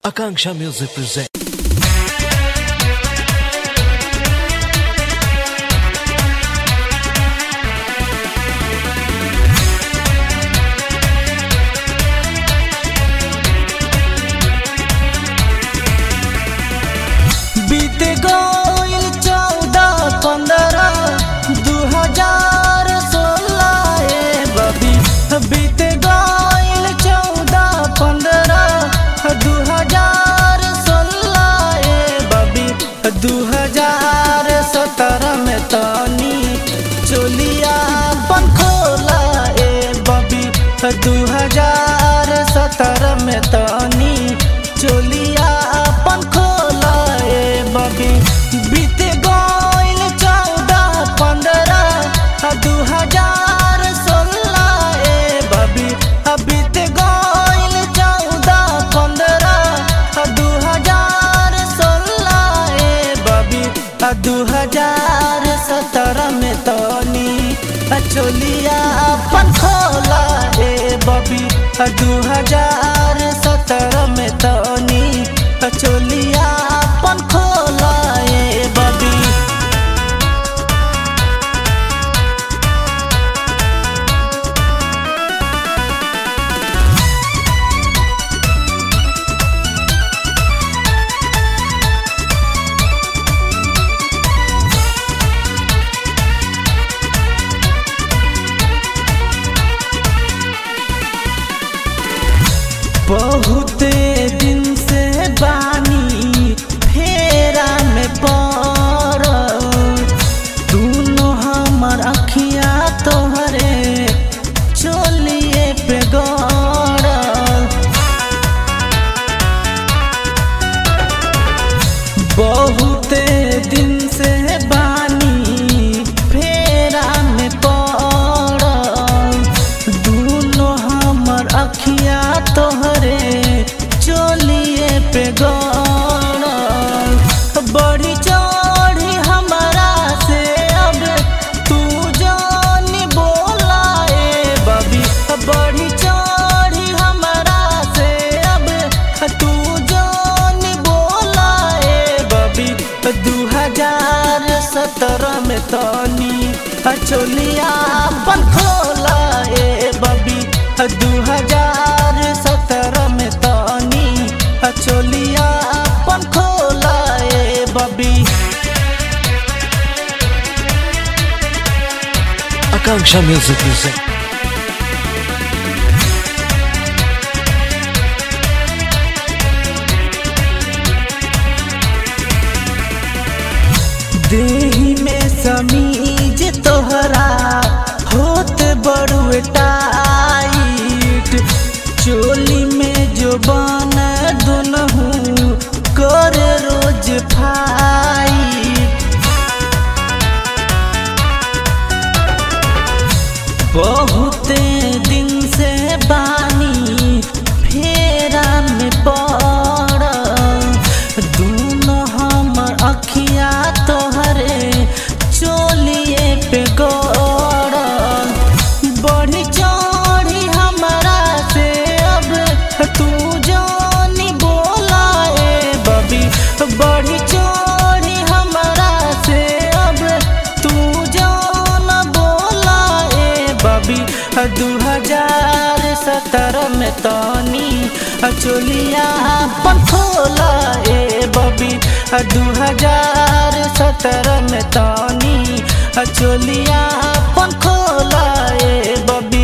Akanksha Music presents. बीत गईल चौदह पंद्रह दू हजार सोलह ए बबी बीत गईल चौदह पंद्रह दू हजार सोलह ए बबी दू हजार सत्रह में तनी चोलिया पंखोला ए बबी दू हजार सत्रह में तनी चोलिया पंखोला ए बबी बीत गईल चौदह पंद्रह दू हजार सोलह ए बबी बीत गईल चौदह पंद्रह दू हजार सोलह ए बबी दू हजार सत्रह में तनी चोलिया पंखोला ए बबी दू हजार सत्रह में तनी चोलिया पंखोला ए बबी बहुते दिन से बानी फेरा में पड़ दोनों हमर अखिया तोहरे चोलिए पे गड़ बहुते दिन से बानी फेरा में पड़ दोनों हमर अखिया तोहरे चोलिए पे गड़ बड़ी चढ़ी हमारा से अब तू जानी बोला ए बबी बड़ी चढ़ी हमारा से अब तू जानी बोला ए बबी दू हजार सत्रह में तनी चोलिया पंखोला ए बबी दू हजार सत्रह में तनी चोलिया पंखोला ए बबी Akanksha Music presents. देही में समीज तोहरा होत बड़ुए टाइट चोली में जो बन दुनहु कर रोज फाइट बहुते दिन से बानी फेरा में पड़ दोनों हमर अखिया तोहरे चोलिए पे गड़ बढ़ी चढ़ी हमारा से अब तू जानी बोला ए बबी बढ़ी चढ़ी हमारा से अब तू जान बोला ए बबी दू हजार सत्रह में तनी चोलिया पंखोला ए बबी दू हजार सत्रह में तनी चोलिया पंखोला ए बबी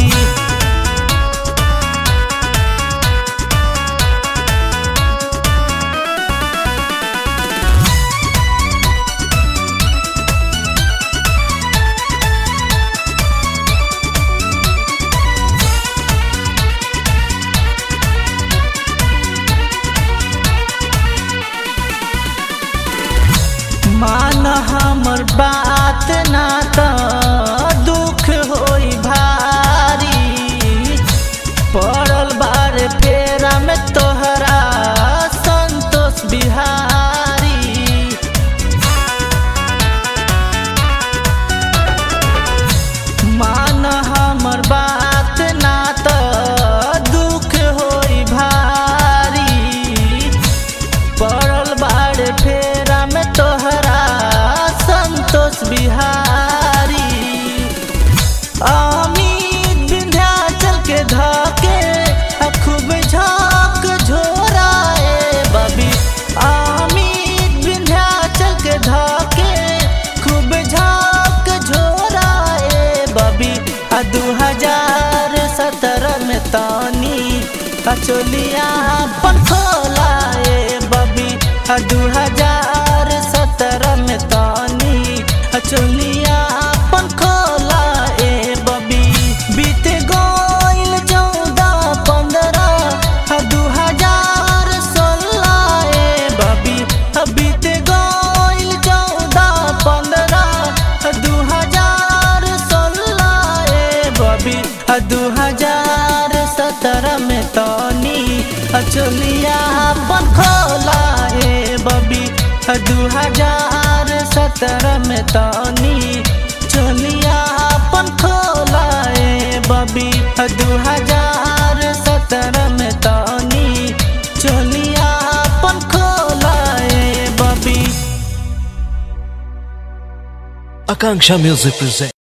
मान हमर बात ना त दुख होई भारी पड़ल बार फेरा में तोहरा संतोष बिहारी मान हमर बात ना त दुख होई भारी चोलिया अपन खोलाए बबी दू हजार सत्रह में तानी चोलिया अपन खोलाए बबी बीत गइल चौदह पंद्रह दू हजार सोलह ए बबी बीत गइल चौदह पंद्रह दू हजार सोलह ए बबी दू हजार सत्रह में तनी चोलिया अपन खोला ए बबी दू हजार सत्रह में तनी चोलिया अपन खोला ए बबी दू हजार सत्रह में तनी चोलिया अपन खोला ए बबी Akanksha Music presents.